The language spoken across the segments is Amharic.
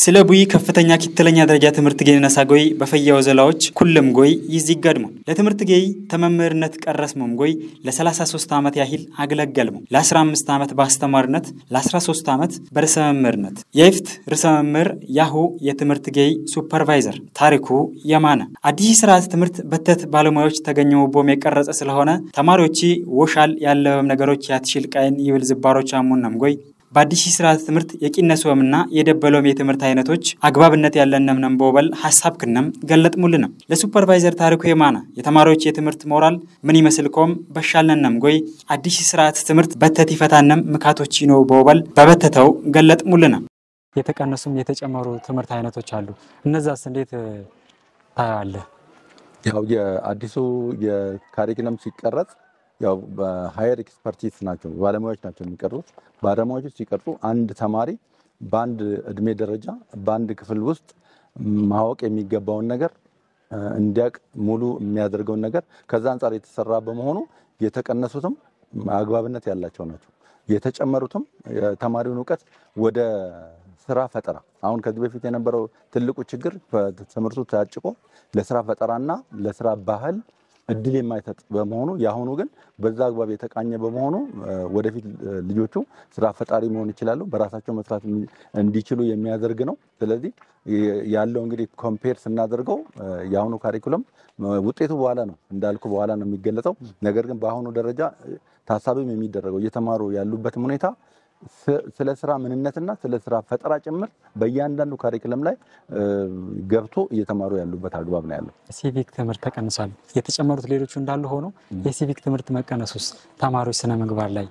ስለ ቡይ ከፍተኛ ኪትለኛ ደረጃ ትምህርት ጌይ ነሳጎይ በፈያው ዘላዎች ኩልም ጎይ ይዚጋድሙ ለትምህርት ጌይ ተመምህርነት ቀረስሙም ጎይ ለ33 ዓመት ያህል አገለገልሙ ለ15 ዓመት በአስተማሪነት ለ13 ዓመት በርዕሰ መምህርነት የይፍት ርዕሰ መምህር ያሁ የትምህርት ጌይ ሱፐርቫይዘር ታሪኩ የማነ አዲስ ስርዓት ትምህርት በተት ባለሙያዎች ተገኘው ቦም የቀረጸ ስለሆነ ተማሪዎች ወሻል ያለበም ነገሮች ያትሽል ቃይን ይብል ዝባሮች አሙነም ጎይ በአዲስ ስርዓት ትምህርት የቂነሶምና የደበሎም የትምህርት አይነቶች አግባብነት ያለንም ነም በወበል ሀሳብ ክነም ገለጥሙልንም ለሱፐርቫይዘር ታሪኩ የማነ የተማሪዎች የትምህርት ሞራል ምን ይመስል ኮም በሻልነንም ጎይ አዲስ ስርዓት ትምህርት በተት ይፈታነም ምካቶች ነው በወበል በበተተው ገለጥሙልንም የተቀነሱም የተጨመሩ ትምህርት አይነቶች አሉ። እነዛስ እንዴት ታያለህ? ያው የአዲሱ የካሪክለም ሲቀረጽ ያው በሀየር ኤክስፐርቲስ ናቸው ባለሙያዎች ናቸው የሚቀርጹት። ባለሙያዎች ሲቀርጹ አንድ ተማሪ በአንድ እድሜ ደረጃ በአንድ ክፍል ውስጥ ማወቅ የሚገባውን ነገር እንዲያውቅ ሙሉ የሚያደርገውን ነገር ከዛ አንጻር የተሰራ በመሆኑ የተቀነሱትም አግባብነት ያላቸው ናቸው። የተጨመሩትም የተማሪውን እውቀት ወደ ስራ ፈጠራ አሁን ከዚህ በፊት የነበረው ትልቁ ችግር ትምህርቱ ታጭቆ ለስራ ፈጠራና ለስራ ባህል እድል የማይሰጥ በመሆኑ የአሁኑ ግን በዛ አግባብ የተቃኘ በመሆኑ ወደፊት ልጆቹ ስራ ፈጣሪ መሆን ይችላሉ፣ በራሳቸው መስራት እንዲችሉ የሚያደርግ ነው። ስለዚህ ያለው እንግዲህ ኮምፔር ስናደርገው የአሁኑ ካሪኩለም ውጤቱ በኋላ ነው እንዳልኩ በኋላ ነው የሚገለጸው። ነገር ግን በአሁኑ ደረጃ ታሳቢም የሚደረገው እየተማሩ ያሉበትም ሁኔታ ስለ ስራ ምንነትና ስለ ስራ ፈጠራ ጭምር በእያንዳንዱ ካሪክለም ላይ ገብቶ እየተማሩ ያሉበት አግባብ ነው ያለው። ሲቪክ ትምህርት ተቀንሷል። የተጨመሩት ሌሎቹ እንዳሉ ሆኖ የሲቪክ ትምህርት መቀነስ ውስጥ ተማሪዎች ስነ ምግባር ላይ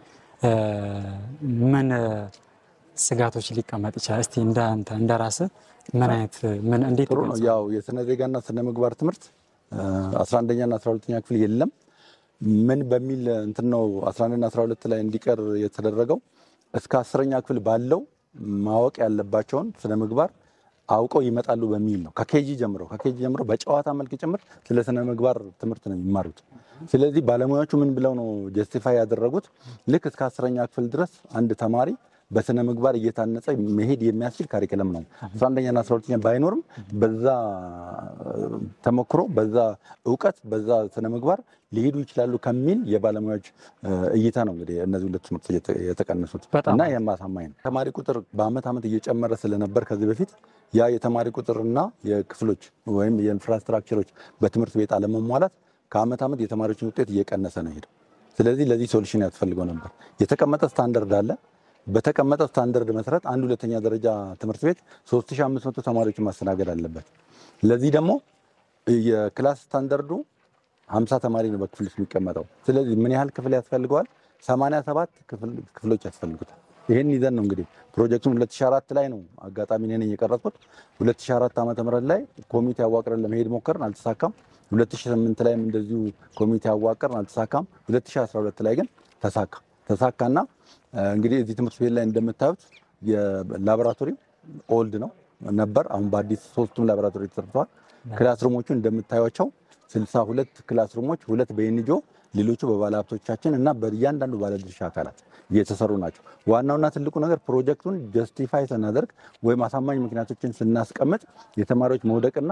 ምን ስጋቶች ሊቀመጥ ይችላል? እስቲ እንደ አንተ እንደ ራስህ ምን አይነት ምን እንዴት ጥሩ ነው። ያው የስነ ዜጋና ስነ ምግባር ትምህርት 11ኛና 12ኛ ክፍል የለም ምን በሚል እንትን ነው 11ና 12 ላይ እንዲቀር የተደረገው እስከ አስረኛ ክፍል ባለው ማወቅ ያለባቸውን ስነ ምግባር አውቀው ይመጣሉ በሚል ነው። ከኬጂ ጀምሮ ከኬጂ ጀምሮ በጨዋታ መልክ ጭምር ስለ ስነ ምግባር ትምህርት ነው የሚማሩት። ስለዚህ ባለሙያዎቹ ምን ብለው ነው ጀስቲፋይ ያደረጉት? ልክ እስከ አስረኛ ክፍል ድረስ አንድ ተማሪ በስነ ምግባር እየታነጸ መሄድ የሚያስችል ካሪክለም ነው። 11ኛና 12ኛ ባይኖርም በዛ ተሞክሮ፣ በዛ እውቀት፣ በዛ ስነ ምግባር ሊሄዱ ይችላሉ ከሚል የባለሙያዎች እይታ ነው እንግዲህ እነዚህ ሁለት ትምህርት የተቀነሱት እና ይህም አሳማኝ ነው። ተማሪ ቁጥር በአመት ዓመት እየጨመረ ስለነበር ከዚህ በፊት ያ የተማሪ ቁጥርና የክፍሎች ወይም የኢንፍራስትራክቸሮች በትምህርት ቤት አለመሟላት ከአመት ዓመት የተማሪዎችን ውጤት እየቀነሰ ነው ሄደው። ስለዚህ ለዚህ ሶሉሽን ያስፈልገው ነበር። የተቀመጠ ስታንዳርድ አለ። በተቀመጠ ስታንዳርድ መሰረት አንድ ሁለተኛ ደረጃ ትምህርት ቤት 3500 ተማሪዎችን ማስተናገድ አለበት። ለዚህ ደግሞ የክላስ ስታንዳርዱ 50 ተማሪ ነው በክፍል ውስጥ የሚቀመጠው። ስለዚህ ምን ያህል ክፍል ያስፈልገዋል? 87 ክፍሎች ያስፈልጉታል። ይህን ይዘን ነው እንግዲህ ፕሮጀክቱን 2004 ላይ ነው አጋጣሚ እኔ ነኝ የቀረጽኩት። 2004 ዓመተ ምህረት ላይ ኮሚቴ አዋቅረን ለመሄድ ሞከርን፣ አልተሳካም። 2008 ላይም እንደዚሁ ኮሚቴ አዋቅረን አልተሳካም። 2012 ላይ ግን ተሳካ ተሳካና እንግዲህ እዚህ ትምህርት ቤት ላይ እንደምታዩት የላቦራቶሪው ኦልድ ነው ነበር። አሁን በአዲስ ሶስቱም ላቦራቶሪ ተሰርተዋል። ክላስሩሞቹ እንደምታዩቸው ስልሳ ሁለት ክላስሩሞች ሁለት በኤንጆ ሌሎቹ በባለሀብቶቻችን እና በእያንዳንዱ ባለድርሻ አካላት እየተሰሩ ናቸው። ዋናውና ትልቁ ነገር ፕሮጀክቱን ጀስቲፋይ ስናደርግ ወይም አሳማኝ ምክንያቶችን ስናስቀምጥ የተማሪዎች መውደቅና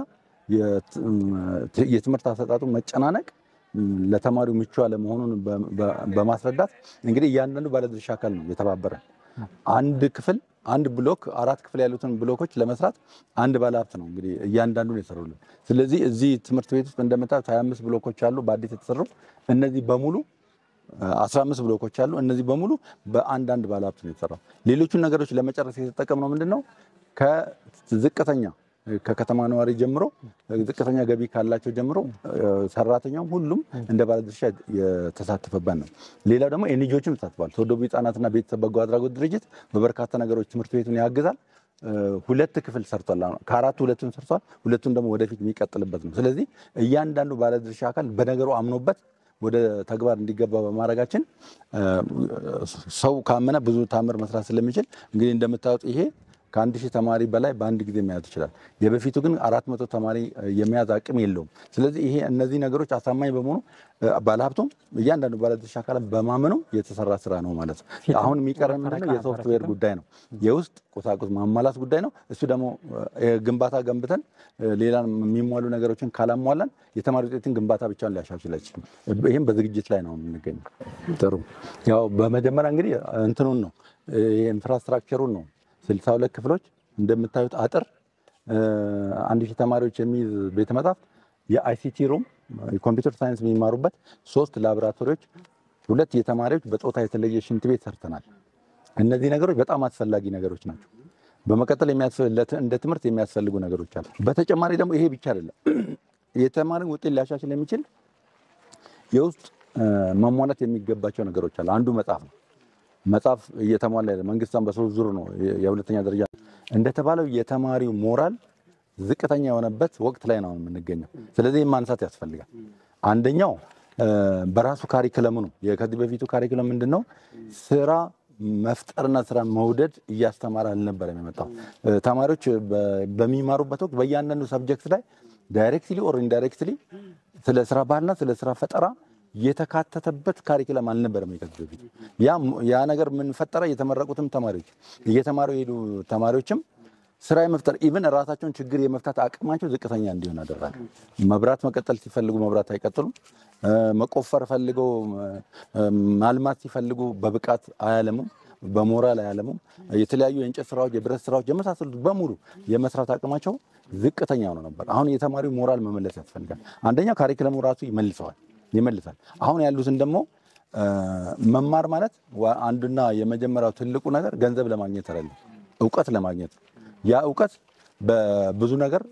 የትምህርት አሰጣጡ መጨናነቅ ለተማሪው ምቹ አለመሆኑን በማስረዳት እንግዲህ እያንዳንዱ ባለድርሻ አካል ነው የተባበረ አንድ ክፍል አንድ ብሎክ አራት ክፍል ያሉትን ብሎኮች ለመስራት አንድ ባለሀብት ነው እንግዲህ እያንዳንዱን የሰሩልን። ስለዚህ እዚህ ትምህርት ቤት ውስጥ እንደምታዩት 25 ብሎኮች አሉ በአዲስ የተሰሩ እነዚህ በሙሉ 15 ብሎኮች አሉ። እነዚህ በሙሉ በአንዳንድ ባለሀብት ነው የተሰራው። ሌሎቹን ነገሮች ለመጨረስ የተጠቀምነው ምንድን ነው ከዝቅተኛ ከከተማ ነዋሪ ጀምሮ ዝቅተኛ ገቢ ካላቸው ጀምሮ ሰራተኛውም ሁሉም እንደ ባለድርሻ የተሳተፈበት ነው። ሌላው ደግሞ ኤንጂዎችም ተሳትፏል። ተወደቡ ህጻናትና ቤተሰብ በጎ አድራጎት ድርጅት በበርካታ ነገሮች ትምህርት ቤቱን ያግዛል። ሁለት ክፍል ሰርቷል። ከአራቱ ሁለቱን ሰርቷል። ሁለቱን ደግሞ ወደፊት የሚቀጥልበት ነው። ስለዚህ እያንዳንዱ ባለድርሻ አካል በነገሩ አምኖበት ወደ ተግባር እንዲገባ በማድረጋችን ሰው ካመነ ብዙ ታምር መስራት ስለሚችል እንግዲህ እንደምታዩት ይሄ ከአንድ ሺህ ተማሪ በላይ በአንድ ጊዜ መያዝ ይችላል። የበፊቱ ግን አራት መቶ ተማሪ የመያዝ አቅም የለውም። ስለዚህ ይሄ እነዚህ ነገሮች አሳማኝ በመሆኑ ባለሀብቱም እያንዳንዱ ባለድርሻ አካላት በማመኑ የተሰራ ስራ ነው ማለት ነው። አሁን የሚቀረን ምንድነው የሶፍትዌር ጉዳይ ነው፣ የውስጥ ቁሳቁስ ማሟላት ጉዳይ ነው። እሱ ደግሞ ግንባታ ገንብተን ሌላ የሚሟሉ ነገሮችን ካላሟላን የተማሪ ውጤትን ግንባታ ብቻውን ሊያሻሽል አይችልም። ይህም በዝግጅት ላይ ነው የምንገኘው። ጥሩ ያው በመጀመሪያ እንግዲህ እንትኑን ነው ኢንፍራስትራክቸሩን ነው ስልሳ ሁለት ክፍሎች እንደምታዩት አጥር አንድ ሺህ ተማሪዎች የሚይዝ ቤተ መጻሕፍት የአይሲቲ ሩም የኮምፒውተር ሳይንስ የሚማሩበት ሶስት ላቦራቶሪዎች ሁለት የተማሪዎች በጾታ የተለየ ሽንት ቤት ሰርተናል። እነዚህ ነገሮች በጣም አስፈላጊ ነገሮች ናቸው። በመቀጠል እንደ ትምህርት የሚያስፈልጉ ነገሮች አሉ። በተጨማሪ ደግሞ ይሄ ብቻ አይደለም። የተማሪን ውጤት ሊያሻሽል የሚችል የውስጥ መሟላት የሚገባቸው ነገሮች አሉ። አንዱ መጽሐፍ ነው። መጽሐፍ እየተሟላ ያለ መንግስታን በሶስት ዙር ነው የሁለተኛ ደረጃ እንደተባለው የተማሪው ሞራል ዝቅተኛ የሆነበት ወቅት ላይ ነው የምንገኘው። ስለዚህ ማንሳት ያስፈልጋል። አንደኛው በራሱ ካሪክለሙ ነው። ከዚህ በፊቱ ካሪክለም ምንድን ነው? ስራ መፍጠርና ስራ መውደድ እያስተማረ አልነበረም የመጣው። ተማሪዎች በሚማሩበት ወቅት በእያንዳንዱ ሰብጀክት ላይ ዳይሬክትሊ ኦር ኢንዳይሬክትሊ ስለ ስራ ባህልና ስለ ስራ ፈጠራ የተካተተበት ካሪክለም አልነበረም ከዚህ በፊት። ያ ነገር ምን ፈጠረ? የተመረቁትም ተማሪዎች እየተማሩ የሄዱ ተማሪዎችም ስራ የመፍጠር ኢቭን ራሳቸውን ችግር የመፍታት አቅማቸው ዝቅተኛ እንዲሆን አደረገ። መብራት መቀጠል ሲፈልጉ መብራት አይቀጥሉም። መቆፈር ፈልገው ማልማት ሲፈልጉ በብቃት አያለሙም፣ በሞራል አያለሙም። የተለያዩ የእንጨት ስራዎች፣ የብረት ስራዎች የመሳሰሉት በሙሉ የመስራት አቅማቸው ዝቅተኛ ሆኖ ነበር። አሁን የተማሪው ሞራል መመለስ ያስፈልጋል። አንደኛው ካሪክለሙ ራሱ ይመልሰዋል ይመልሳል። አሁን ያሉትን ደግሞ መማር ማለት አንዱና የመጀመሪያው ትልቁ ነገር ገንዘብ ለማግኘት አይደለም፣ እውቀት ለማግኘት ያ እውቀት በብዙ ነገር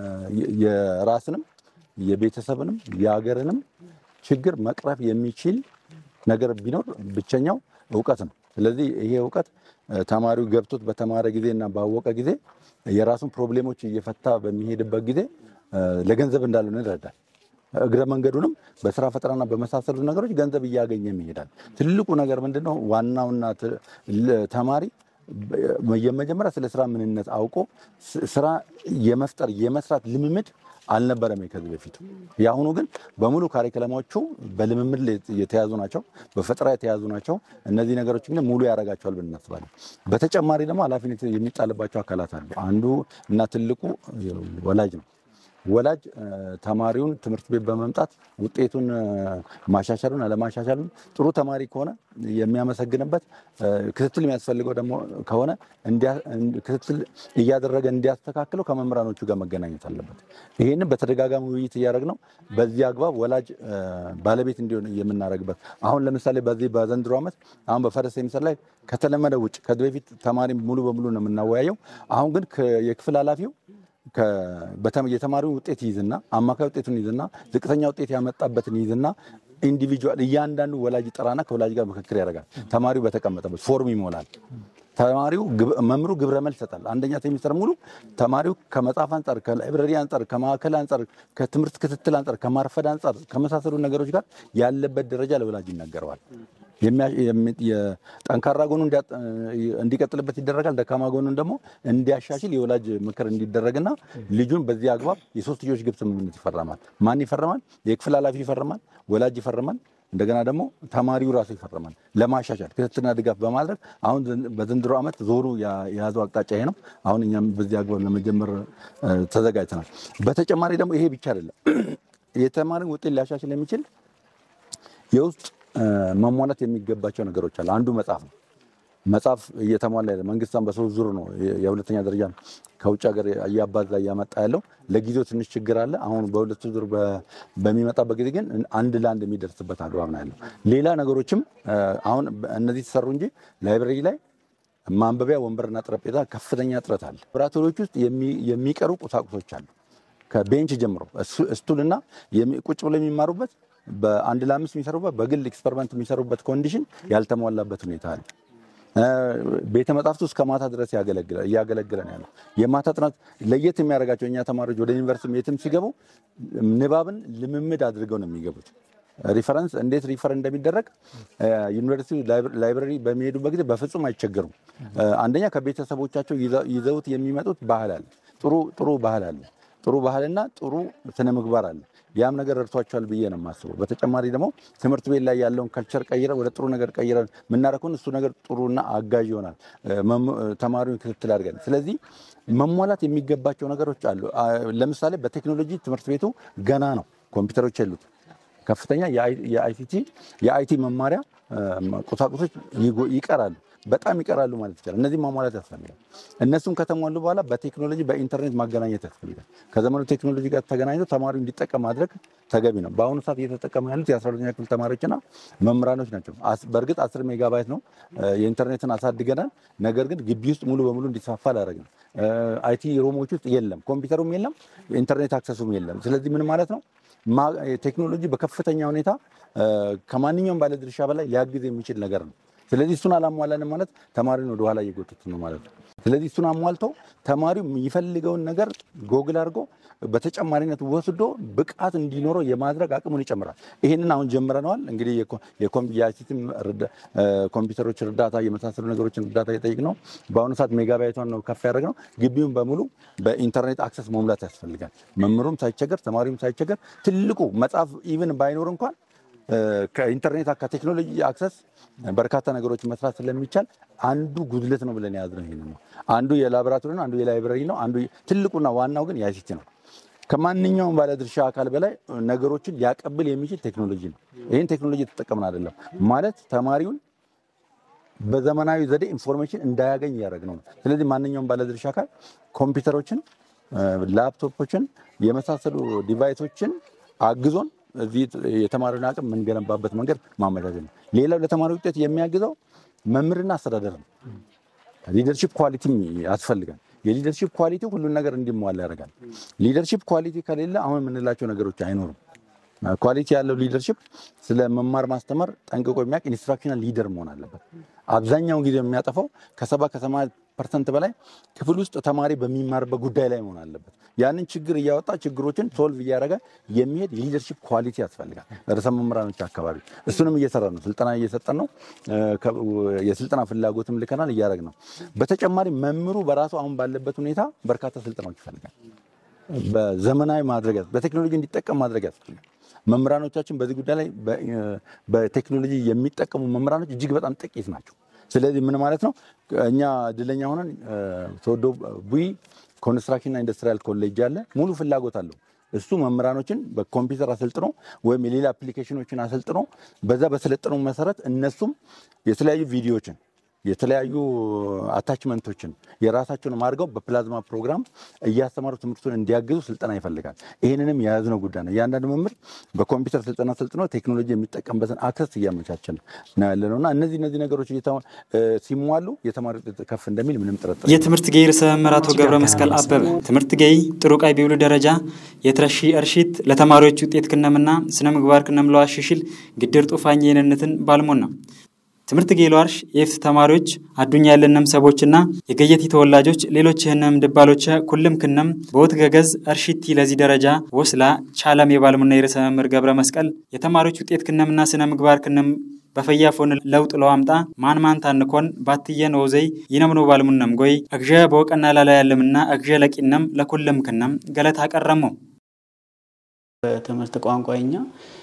የራስንም የቤተሰብንም የሀገርንም ችግር መቅረፍ የሚችል ነገር ቢኖር ብቸኛው እውቀት ነው። ስለዚህ ይሄ እውቀት ተማሪው ገብቶት በተማረ ጊዜና ባወቀ ጊዜ የራሱን ፕሮብሌሞች እየፈታ በሚሄድበት ጊዜ ለገንዘብ እንዳልሆነ ይረዳል። እግረ መንገዱንም በስራ ፈጠራና በመሳሰሉት ነገሮች ገንዘብ እያገኘ ይሄዳል። ትልቁ ነገር ምንድነው? ዋናውና ተማሪ የመጀመሪያ ስለ ስራ ምንነት አውቆ ስራ የመፍጠር የመስራት ልምምድ አልነበረም ከዚህ በፊቱ። የአሁኑ ግን በሙሉ ካሪክለሞቹ በልምምድ የተያዙ ናቸው፣ በፈጠራ የተያዙ ናቸው። እነዚህ ነገሮች ግን ሙሉ ያደርጋቸዋል ብለን እናስባለን። በተጨማሪ ደግሞ ኃላፊነት የሚጣልባቸው አካላት አሉ። አንዱ እና ትልቁ ወላጅ ነው። ወላጅ ተማሪውን ትምህርት ቤት በመምጣት ውጤቱን ማሻሻሉን አለማሻሻሉን ጥሩ ተማሪ ከሆነ የሚያመሰግንበት ክትትል የሚያስፈልገው ደግሞ ከሆነ ክትትል እያደረገ እንዲያስተካክለው ከመምህራኖቹ ጋር መገናኘት አለበት። ይህንን በተደጋጋሚ ውይይት እያደረግነው በዚህ አግባብ ወላጅ ባለቤት እንዲሆን የምናደርግበት አሁን ለምሳሌ በዚህ በዘንድሮ ዓመት አሁን በፈረስ ሴሚስተር ላይ ከተለመደ ውጭ ከዚህ በፊት ተማሪ ሙሉ በሙሉ ነው የምናወያየው። አሁን ግን የክፍል ኃላፊው የተማሪውን ውጤት ይዝና አማካይ ውጤቱን ይዝና ዝቅተኛ ውጤት ያመጣበትን ይዝና ኢንዲቪጁዋል እያንዳንዱ ወላጅ ጠራና ከወላጅ ጋር ምክክር ያደርጋል። ተማሪው በተቀመጠበት ፎርም ይሞላል። ተማሪው መምሩ ግብረ መልስ ይሰጣል። አንደኛ ሴሚስተር ሙሉ ተማሪው ከመጽሐፍ አንጻር፣ ከላይብረሪ አንጻር፣ ከማዕከል አንጻር፣ ከትምህርት ክትትል አንጻር፣ ከማርፈድ አንጻር ከመሳሰሉ ነገሮች ጋር ያለበት ደረጃ ለወላጅ ይነገረዋል። ጠንካራ ጎኑ እንዲቀጥልበት ይደረጋል። ደካማ ጎኑን ደግሞ እንዲያሻሽል የወላጅ ምክር እንዲደረግና ልጁን በዚህ አግባብ የሶስት ልጆች ግብ ስምምነት ይፈረማል። ማን ይፈርማል? የክፍል ኃላፊ ይፈርማል፣ ወላጅ ይፈርማል፣ እንደገና ደግሞ ተማሪው ራሱ ይፈርማል። ለማሻሻል ክትትልና ድጋፍ በማድረግ አሁን በዘንድሮ ዓመት ዞሩ የያዘው አቅጣጫ ይሄ ነው። አሁን እኛም በዚህ አግባብ ለመጀመር ተዘጋጅተናል። በተጨማሪ ደግሞ ይሄ ብቻ አይደለም። የተማሪን ውጤት ሊያሻሽል የሚችል የውስጥ መሟላት የሚገባቸው ነገሮች አሉ። አንዱ መጽሐፍ ነው። መጽሐፍ እየተሟላ ያለ መንግስታን በሶስት ዙር ነው የሁለተኛ ደረጃ ከውጭ ሀገር እያባዛ እያመጣ ያለው። ለጊዜው ትንሽ ችግር አለ። አሁን በሁለቱ ዙር በሚመጣበት ጊዜ ግን አንድ ለአንድ የሚደርስበት አግባብ ነው ያለው። ሌላ ነገሮችም አሁን እነዚህ ተሰሩ እንጂ ላይብረሪ ላይ ማንበቢያ ወንበርና ጠረጴዛ ከፍተኛ እጥረት አለ። ላቦራቶሪዎች ውስጥ የሚቀሩ ቁሳቁሶች አሉ። ከቤንች ጀምሮ ስቱልና ቁጭ ብለው የሚማሩበት በአንድ ለአምስት የሚሰሩበት በግል ኤክስፐሪመንት የሚሰሩበት ኮንዲሽን ያልተሟላበት ሁኔታ አለ። ቤተ መጻሕፍት ውስጥ ከማታ ድረስ እያገለግለን ያለው የማታ ጥናት ለየት የሚያደርጋቸው እኛ ተማሪዎች ወደ ዩኒቨርሲቲ የትም ሲገቡ ንባብን ልምምድ አድርገው ነው የሚገቡት። ሪፈረንስ እንዴት ሪፈር እንደሚደረግ ዩኒቨርሲቲ ላይብረሪ በሚሄዱበት ጊዜ በፍጹም አይቸገሩም። አንደኛ ከቤተሰቦቻቸው ይዘውት የሚመጡት ባህል አለ፣ ጥሩ ጥሩ ባህል አለ፣ ጥሩ ባህልና ጥሩ ስነ ምግባር አለ። ያም ነገር ረድቷቸዋል ብዬ ነው የማስበው። በተጨማሪ ደግሞ ትምህርት ቤት ላይ ያለውን ከልቸር ቀይረን ወደ ጥሩ ነገር ቀይረን የምናረኩን እሱ ነገር ጥሩና አጋዥ ይሆናል፣ ተማሪውን ክትትል አድርገን። ስለዚህ መሟላት የሚገባቸው ነገሮች አሉ። ለምሳሌ በቴክኖሎጂ ትምህርት ቤቱ ገና ነው፣ ኮምፒውተሮች የሉት ከፍተኛ የአይሲቲ የአይቲ መማሪያ ቁሳቁሶች ይቀራሉ፣ በጣም ይቀራሉ ማለት ይቻላል። እነዚህ ማሟላት ያስፈልጋል። እነሱም ከተሟሉ በኋላ በቴክኖሎጂ በኢንተርኔት ማገናኘት ያስፈልጋል። ከዘመኑ ቴክኖሎጂ ጋር ተገናኝቶ ተማሪው እንዲጠቀም ማድረግ ተገቢ ነው። በአሁኑ ሰዓት እየተጠቀሙ ያሉት የአስራሁለተኛ ክፍል ተማሪዎችና መምህራኖች ናቸው። በእርግጥ አስር ሜጋባይት ነው የኢንተርኔትን አሳድገናል። ነገር ግን ግቢ ውስጥ ሙሉ በሙሉ እንዲስፋፋ ላደረግ ነው። አይቲ ሮሞች ውስጥ የለም፣ ኮምፒውተሩም የለም፣ ኢንተርኔት አክሰሱም የለም። ስለዚህ ምን ማለት ነው ቴክኖሎጂ በከፍተኛ ሁኔታ ከማንኛውም ባለድርሻ በላይ ሊያግዝ የሚችል ነገር ነው። ስለዚህ እሱን አላሟላንም ማለት ተማሪውን ወደኋላ እየጎተቱ ነው ማለት ነው። ስለዚህ እሱን አሟልተው ተማሪው የሚፈልገውን ነገር ጎግል አድርጎ በተጨማሪነት ወስዶ ብቃት እንዲኖረው የማድረግ አቅሙን ይጨምራል። ይህንን አሁን ጀምረነዋል። እንግዲህ የአይሲቲም ኮምፒውተሮች እርዳታ የመሳሰሉ ነገሮችን እርዳታ የጠይቅ ነው። በአሁኑ ሰዓት ሜጋባይቷን ነው ከፍ ያደረግ ነው። ግቢውን በሙሉ በኢንተርኔት አክሰስ መሙላት ያስፈልጋል። መምህሩም ሳይቸገር፣ ተማሪውም ሳይቸገር ትልቁ መጽሐፍ ኢቭን ባይኖር እንኳን ከኢንተርኔት ከቴክኖሎጂ አክሰስ በርካታ ነገሮች መስራት ስለሚቻል አንዱ ጉድለት ነው ብለን የያዝነው ይሄንን ነው። አንዱ የላቦራቶሪ ነው፣ አንዱ የላይብረሪ ነው። አንዱ ትልቁና ዋናው ግን የአይሲቲ ነው። ከማንኛውም ባለድርሻ አካል በላይ ነገሮችን ሊያቀብል የሚችል ቴክኖሎጂ ነው። ይህን ቴክኖሎጂ የተጠቀምን አይደለም ማለት ተማሪውን በዘመናዊ ዘዴ ኢንፎርሜሽን እንዳያገኝ እያደረግነው ነው። ስለዚህ ማንኛውም ባለድርሻ አካል ኮምፒውተሮችን፣ ላፕቶፖችን የመሳሰሉ ዲቫይሶችን አግዞን እዚህ የተማሪውን አቅም የምንገነባበት መንገድ ማመቻቸት ነው። ሌላው ለተማሪ ውጤት የሚያግዘው መምህርና አስተዳደር ነው። ሊደርሺፕ ኳሊቲም ያስፈልጋል። የሊደርሺፕ ኳሊቲ ሁሉን ነገር እንዲሟላ ያደርጋል። ሊደርሺፕ ኳሊቲ ከሌለ አሁን የምንላቸው ነገሮች አይኖሩም። ኳሊቲ ያለው ሊደርሺፕ ስለ መማር ማስተማር ጠንቅቆ የሚያውቅ ኢንስትራክሽናል ሊደር መሆን አለበት። አብዛኛውን ጊዜ የሚያጠፋው ከሰባ ከሰማንያ ፐርሰንት በላይ ክፍል ውስጥ ተማሪ በሚማርበት ጉዳይ ላይ መሆን አለበት። ያንን ችግር እያወጣ ችግሮችን ሶልቭ እያደረገ የሚሄድ የሊደርሺፕ ኳሊቲ ያስፈልጋል። ርዕሰ መምህራኖች አካባቢ እሱንም እየሰራ ነው። ስልጠና እየሰጠን ነው። የስልጠና ፍላጎትም ልከናል፣ እያደረግ ነው። በተጨማሪ መምህሩ በራሱ አሁን ባለበት ሁኔታ በርካታ ስልጠናዎች ይፈልጋል። በዘመናዊ ማድረግ በቴክኖሎጂ እንዲጠቀም ማድረግ ያስፈልጋል። መምህራኖቻችን በዚህ ጉዳይ ላይ በቴክኖሎጂ የሚጠቀሙ መምህራኖች እጅግ በጣም ጥቂት ናቸው። ስለዚህ ምን ማለት ነው? እኛ እድለኛ ሆነን ተወዶ ቡይ ኮንስትራክሽንና ኢንዱስትሪያል ኮሌጅ አለ። ሙሉ ፍላጎት አለው። እሱ መምህራኖችን በኮምፒውተር አሰልጥኖ ወይም የሌላ አፕሊኬሽኖችን አሰልጥኖ በዛ በሰለጠነው መሰረት እነሱም የተለያዩ ቪዲዮዎችን የተለያዩ አታችመንቶችን የራሳቸውን አድርገው በፕላዝማ ፕሮግራም እያስተማሩ ትምህርቱን እንዲያግዙ ስልጠና ይፈልጋል። ይህንንም የያዝነው ጉዳይ ነው። እያንዳንዱ መምህር በኮምፒውተር ስልጠና ሰልጥኖ ቴክኖሎጂ የሚጠቀምበትን አክሰስ እያመቻቸን ነው ያለ ነው እና እነዚህ እነዚህ ነገሮች ሲሟሉ የተማሪ ውጤት ከፍ እንደሚል ምንም ጥርጥር የትምህርት ጌይ ርዕሰ መምህር አቶ ገብረ መስቀል አበበ ትምህርት ጌይ ጥሩ ቃይ ቢብሉ ደረጃ የትረሺ እርሺት ለተማሪዎች ውጤት ክነምና ስነ ምግባር ክነም ለዋሽሽል ግድር ጡፋኝ የነነትን ባልሞን ነው ትምህርት ጌሎ አርሽ የፍት ተማሪዎች አዱኛ ያለነም ሰቦችና የገየቲ ተወላጆች ሌሎች ህነም ድባሎች ኩልም ክነም በወት ገገዝ እርሺቲ ለዚህ ደረጃ ወስላ ቻለም የባልሙና የርዕሰ መምህር ገብረ መስቀል የተማሪዎች ውጤት ክነምና ስነ ምግባር ክነም በፈያፎን ለውጥ ለዋምጣ ማን ማን ታንኮን ባትየን ወዘይ ይነምኖ ባልሙነም ጎይ እግዠ በወቀና ላላ ያለምና እግዠ ለቂነም ለኩልም ክነም ገለት አቀረሙ በትምህርት ቋንቋኛ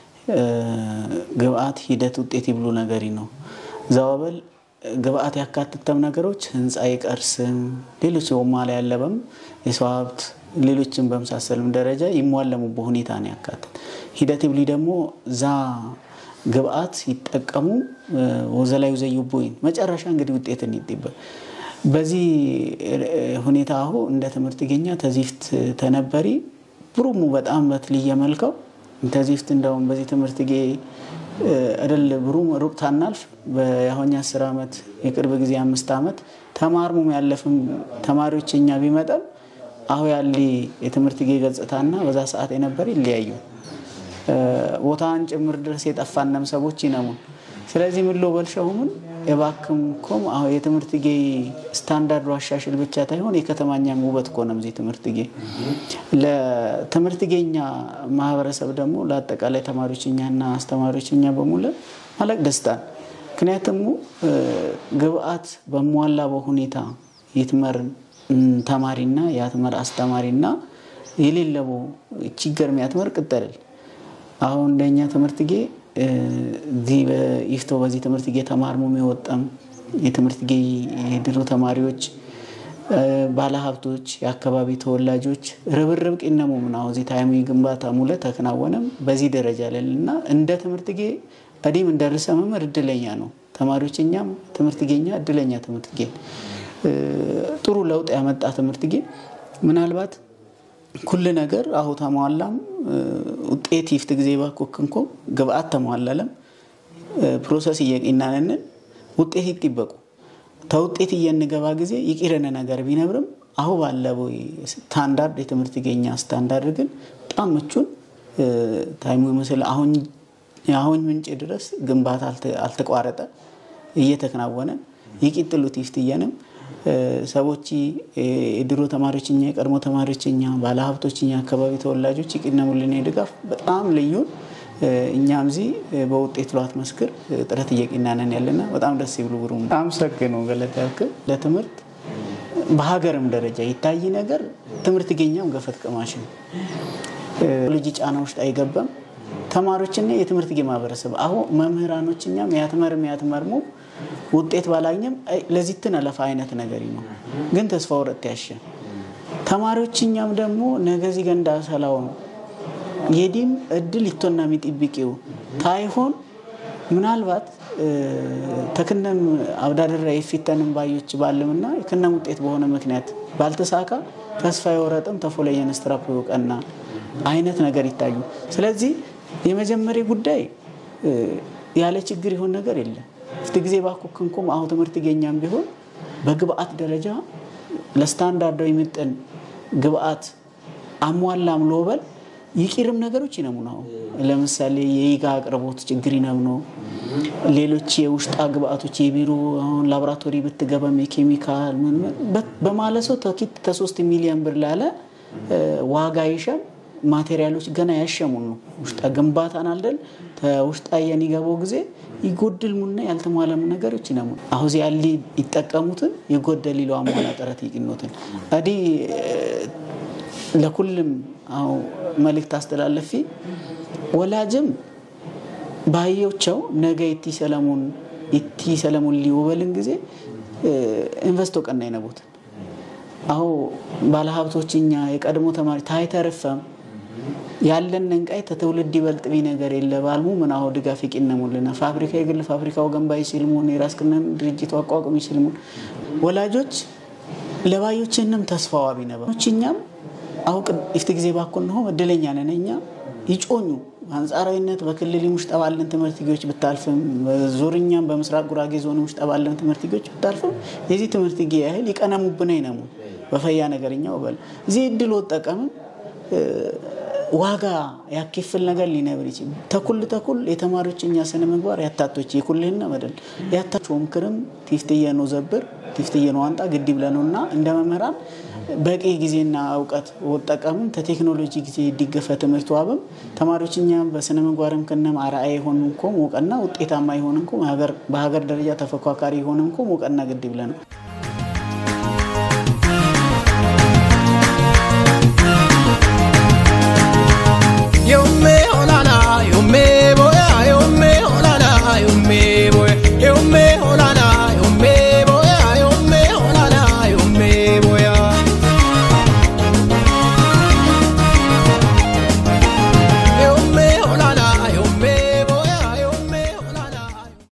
ግብአት ሂደት ውጤት ይብሉ ነገሪ ነው ዘዋበል ግብአት ያካትተም ነገሮች ህንፃ ይቀርስም ሌሎች ወማላ ያለበም የሰው ሀብት ሌሎችን በመሳሰልም ደረጃ ይሟለሙበት ሁኔታ ነው ያካትት ሂደት ብሊ ደግሞ ዛ ግብአት ይጠቀሙ ወዘላዩ ዘይቦይን መጨረሻ እንግዲህ ውጤትን ይጥበ በዚህ ሁኔታ አሁ እንደ ትምህርት ገኛ ተዚፍት ተነበሪ ብሩሙ በጣም በትልየ መልከው ተዚፍት እንደውም በዚህ ትምህርት ጌ እደል ብሩም ሩቅ ታናልፍ በያሆኛ አስር ዓመት የቅርብ ጊዜ አምስት ዓመት ተማርሙም ያለፍም ተማሪዎች እኛ ቢመጠም አሁ ያሊ የትምህርት ጌ ገጽታና በዛ ሰዓት የነበር ይለያዩ ቦታን ጭምር ድረስ የጠፋነም ሰዎች ይነሙን ስለዚህ ምን ሎ በልሻሁምን የባክም ኮም አሁ የትምህርት ጌ ስታንዳርዱ አሻሽል ብቻ ታይሆን የከተማኛም ውበት ኮነም ዚ ትምህርት ጌ ለትምህርት ጌኛ ማህበረሰብ ደግሞ ለአጠቃላይ ተማሪዎችኛና አስተማሪዎችኛ በሙለ ማለቅ ደስታን ምክንያቱም ግብአት በሟላ በሁኔታ የትመር ተማሪና የትመር አስተማሪና የሌለቦ ችግር የሚያትመር ቅጠልል አሁን እንደኛ ትምህርት ጌ እዚህ በኢፍቶ በዚህ ትምህርት ጌ ተማርሞ የወጣም የትምህርት ጌ የድሮ ተማሪዎች ባለሀብቶች፣ የአካባቢ ተወላጆች ርብርብ ቂነሙ ምናሁ እዚህ ታይሚ ግንባታ ሙለ ተከናወነም በዚህ ደረጃ ላይ እና እንደ ትምህርት ጌ እዲም እንደ ርዕሰ መምህር እድለኛ ነው። ተማሪዎች እኛም ትምህርት ጌኛ እድለኛ ትምህርት ጌ ጥሩ ለውጥ ያመጣ ትምህርት ጌ ምናልባት ኩል ነገር አሁ ተሟላም ውጤት ይፍት ጊዜ ባኮክንኮ ግብአት ተሟላለም ፕሮሰስ እየቂናነንን ውጤት ይጥበቁ ተውጤት እየንገባ ጊዜ ይቂረነ ነገር ቢነብርም አሁ ባለበው ስታንዳርድ የትምህርት ገኛ ስታንዳርድ ግን በጣም ምቹን ታይሙ ይመስል አሁን የአሁን ምንጭ ድረስ ግንባታ አልተቋረጠ እየተከናወነ ይቂጥሉት ይፍትየንም ሰዎች የድሮ ተማሪዎችኛ የቀድሞ ተማሪዎችኛ ባለሀብቶችኛ አካባቢ ተወላጆች ይቅነሙልን ድጋፍ በጣም ልዩን እኛም ዚ በውጤት ሏት መስክር ጥረት እየቂናነን ያለና በጣም ደስ ይብሉ ብሩ አመሰግኑ ገለታ ያክል ለትምህርት በሀገርም ደረጃ ይታይ ነገር ትምህርት ገኛም ገፈት ቀማሽን ልጅ ጫና ውስጥ አይገባም ተማሪዎችና የትምህርት ጌ ማህበረሰብ አሁ መምህራኖችኛም ያትመርም ያትመርሙ ውጤት ባላግኘም ለዚትን አለፋ አይነት ነገር ነው። ግን ተስፋ ወረጥ ያሸ ተማሪዎችኛም ደግሞ ነገዚ ገንዳ ሰላው ነው የዲም እድል ይቶና የሚጥብቂው ታይሆን ምናልባት ተክነም አብዳድራ የፊተንም ባዮች ባልምና የክነም ውጤት በሆነ ምክንያት ባልተሳካ ተስፋ የወረጥም ተፎለየን ስትራፕ ቀና አይነት ነገር ይታዩ። ስለዚህ የመጀመሪያ ጉዳይ ያለ ችግር ይሆን ነገር የለም። ፍት ጊዜ ባኩክንኩም አሁ ትምህርት ገኛም ቢሆን በግብአት ደረጃ ለስታንዳርዶ የሚጥን ግብአት አሟላም ሎበል ይቂርም ነገሮች ይነሙ ነው። ለምሳሌ የይጋ አቅርቦት ችግር ይነም ነው። ሌሎች የውሽጣ ግብአቶች የቢሮ አሁን ላቦራቶሪ ብትገበም የኬሚካል በማለሰው ተኪት ተሶስት ሚሊዮን ብር ላለ ዋጋ ይሸም ማቴሪያሎች ገና ያሸሙን ነው ውሽጣ ግንባታን አልደል ውሽጣ የሚገባው ጊዜ ይጎድል ሙና ያልተሟለሙ ነገሮች ይነሙ አሁዚ ያሊ ይጠቀሙትን የጎደል ሊለው አሟላ ጥረት ይቅኖትን አዲ ለኩልም አሁ መልእክት አስተላለፊ ወላጅም ባየቸው ነገ እቲ ሰለሞን እቲ ሰለሞን ሊወበልን ጊዜ ኢንቨስቶ ቀና ይነቡትን አሁ ባለሀብቶችኛ የቀድሞ ተማሪ ታይተርፈም ያለን እንቃይ ተትውልድ ይበልጥ ቢ ነገር የለ ባልሙ ምን አሁ ድጋፍ ይቂነሙልና ፋብሪካ የግል ፋብሪካው ገንባይ ሲልሙን የራስክነን ድርጅቱ አቋቁም ሲልሙን ወላጆች ለባዮችንም ተስፋዋ ቢነበችኛም አሁ ኢፍት ጊዜ ባኮን ነው እድለኛ ነን እኛ ይጮኙ አንጻራዊነት በክልል ውስጥ ባለን ትምህርት ጌዎች ብታልፍም ዙርኛም በምስራቅ ጉራጌ ዞን ውስጥ ባለን ትምህርት ጌዎች ብታልፍም የዚህ ትምህርት ጌ ያህል ይቀነሙብን አይነሙ በፈያ ነገርኛው በል እዚህ እድል ወጠቀምም ዋጋ ያኪፍል ነገር ሊነብር ይችል ተኩል ተኩል የተማሪዎች እኛ ስነ ምግባር ያታቶች የኩልህና መደል ያታቸው ምክርም ቲፍትየ ነው ዘብር ቲፍትየ ነው አንጣ ግድ ብለነው እና እንደ መምህራን በቂ ጊዜና እውቀት ወጠቀምም ተቴክኖሎጂ ጊዜ ይዲገፈ ትምህርት ዋብም ተማሪዎች እኛም በስነ ምግባርም ክነም አርአያ የሆን እንኮም እውቀና ውጤታማ የሆን እንኮም በሀገር ደረጃ ተፎካካሪ የሆን እንኮም እውቀና ግድ ብለነው